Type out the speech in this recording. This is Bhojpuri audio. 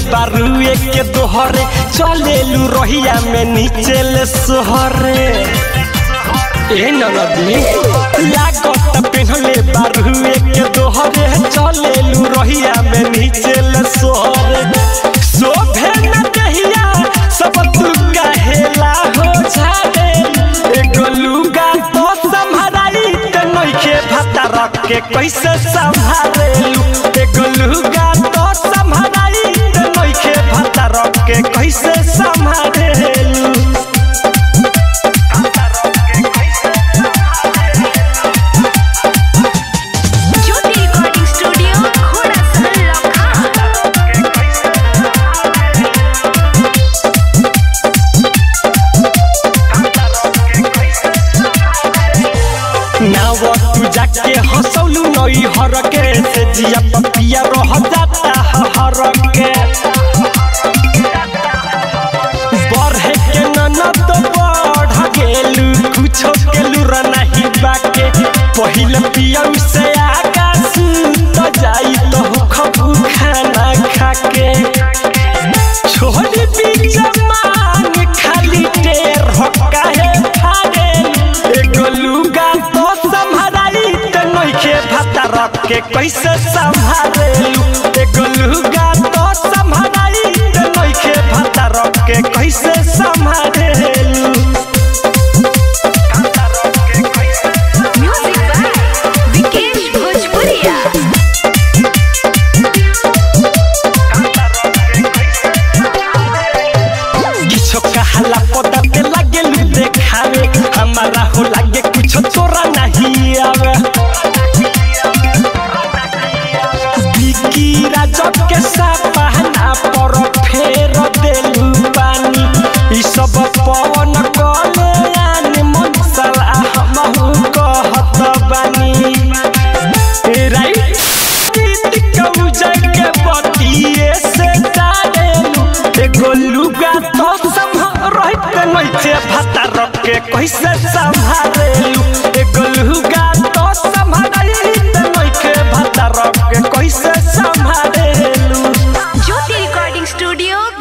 बारुए के दोहरे चलेलू रहिया में नीचे ले सोहरे ए ननदी लागत पेहले बारुए के दोहरे चलेलू रहिया में नीचे ले सोहरे शोभे न दहिया सब तू कहेला हो जाए एगो लुगा तो संभराई ते नइखे भाता रख के कैसे संभालेलू एगो लुगा तो संभराई ते नइखे भाता रख के कैसे संभालेलू ज्योति रिकॉर्डिंग स्टूडियो घोड़ा सहल लखा नाव तू जाके हंसौलू नई हर के से जिया पपिया रह जाता हर के बढ़े के ननद बढ़ गेलू कुछो के लूर नहीं बाके पहिल पियौ से आगा सुत जाई तो खबू खाना खाके छोड़ी बीच मांग खाली टेर हकाहे फाड़े एगो लुगा तो संभराई ते नइखे भाता रख के कैसे संभालेलू एगो लुगा तो संभराई ते नइखे भाता रख के कैसे संभालेलू म्यूजिक बाय विकेश भोजपुरिया किछो कहाला पता ते लागे लू देखावे हमारा हो लागे कुछ तोरा नहीं आवे बिकी राजक के सपना पर फेर देलू पानी ई सब पवन कले आन मन सला हमहु कहत बानी ए राइट गीत कहू जगे बतिए से डालेलू एगो लुगा तो संभल रहते नइखे भाता रख के कैसे संभालेलू